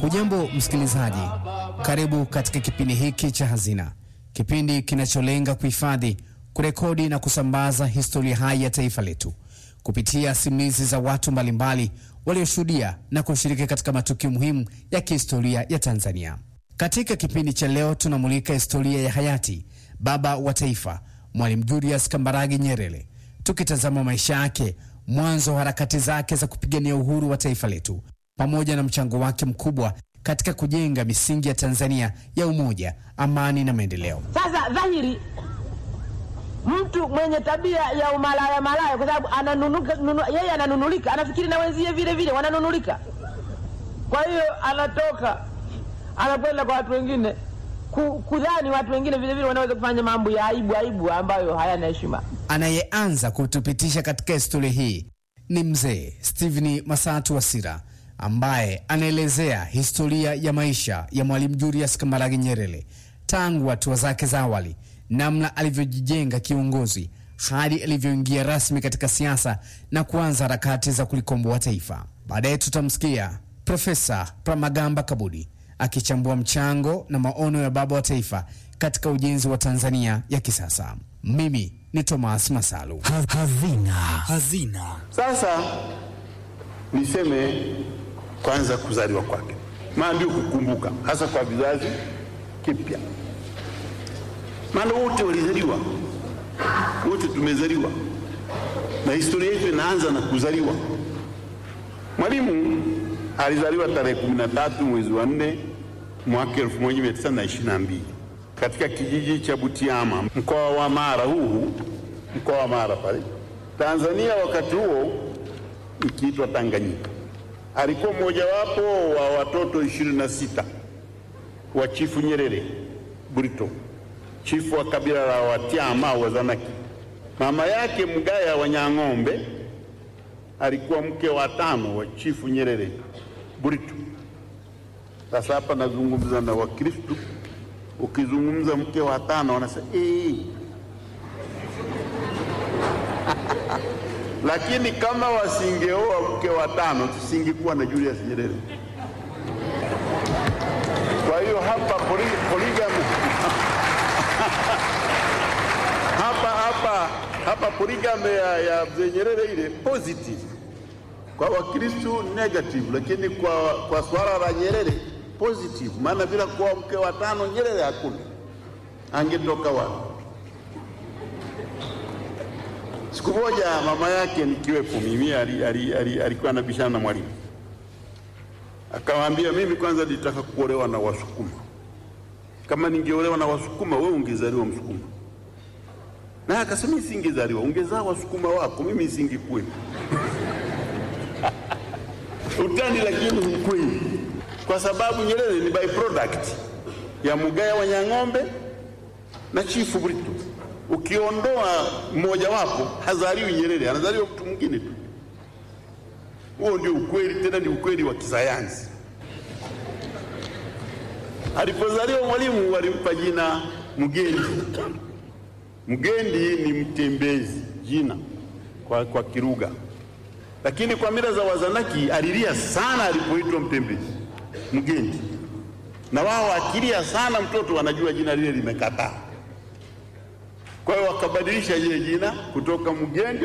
Hujambo msikilizaji, karibu katika kipindi hiki cha Hazina, kipindi kinacholenga kuhifadhi, kurekodi na kusambaza historia hai ya taifa letu kupitia simulizi za watu mbalimbali walioshuhudia na kushiriki katika matukio muhimu ya kihistoria ya Tanzania. Katika kipindi cha leo tunamulika historia ya hayati baba wa taifa Mwalimu Julius Kambarage Nyerere, tukitazama maisha yake, mwanzo wa harakati zake za kupigania uhuru wa taifa letu, pamoja na mchango wake mkubwa katika kujenga misingi ya Tanzania ya umoja, amani na maendeleo. Sasa dhahiri mtu mwenye tabia ya umalaya malaya, kwa sababu ananunuka, nunu, yeye ananunulika, anafikiri na wenzie vile vile wananunulika. Kwa hiyo anatoka anakwenda kwa watu wengine ku, kudhani watu wengine vile vile wanaweza kufanya mambo ya aibu aibu ambayo hayana heshima. Anayeanza kutupitisha katika historia hii ni mzee Stephen Masatu Wasira ambaye anaelezea historia ya maisha ya Mwalimu Julius Kambarage Nyerere tangu hatua zake za awali, namna alivyojijenga kiongozi hadi alivyoingia rasmi katika siasa na kuanza harakati za kulikomboa taifa. Baadaye tutamsikia Profesa Pramagamba Kabudi akichambua mchango na maono ya baba wa taifa katika ujenzi wa Tanzania ya kisasa. Mimi ni Thomas Masalu. Hazina. Hazina. Sasa niseme kwanza kuzaliwa kwake, maana ndio kukumbuka, hasa kwa vizazi kipya, maana wote walizaliwa, wote tumezaliwa na historia yetu inaanza na kuzaliwa. Mwalimu alizaliwa tarehe 13 mwezi wa 4 mwaka 1922 katika kijiji cha Butiama mkoa wa Mara, huu mkoa wa Mara pale Tanzania, wakati huo ikiitwa Tanganyika. Alikuwa mmojawapo wa watoto 26 wa Chifu Nyerere Burito, chifu wa kabila la Watiama au Wazanaki. Mama yake Mgaya wa Nyang'ombe alikuwa mke wa tano wa Chifu Nyerere Burito. Sasa hapa nazungumza na Wakristo, ukizungumza mke wa tano wanasema ee. Lakini kama wasingeoa mke wa tano tusingekuwa na Julius Nyerere. Kwa hiyo hapa polygamy hapa hapa hapa polygamy ya, ya mzee Nyerere ile positive kwa Wakristo negative, lakini kwa, kwa swala la Nyerere positive, maana bila kuwa mke wa tano Nyerere hakuna, angetoka wapi? Siku moja mama yake nikiwepo mimi, alikuwa anabishana na Mwalimu, akamwambia mimi kwanza nilitaka kuolewa na Wasukuma. Kama ningeolewa na Wasukuma, wewe ungezaliwa Msukuma. Na akasema mimi singezaliwa, ungezaa Wasukuma wako, mimi singekuwepo. Utani, lakini ni kweli, kwa sababu Nyerere ni byproduct ya Mugaya wa Nyang'ombe na Chifu Burito. Ukiondoa mmoja wapo, hazaliwi Nyerere, anazaliwa mtu mwingine tu. Huo ndio ukweli, tena ni ukweli wa kisayansi. Alipozaliwa Mwalimu walimpa jina Mgendi. Mgendi ni mtembezi, jina kwa, kwa Kiruga, lakini kwa mila za Wazanaki alilia sana alipoitwa mtembezi Mgendi, na wao akilia sana mtoto wanajua jina lile limekataa. Kwa hiyo wakabadilisha ile jina kutoka Mgendi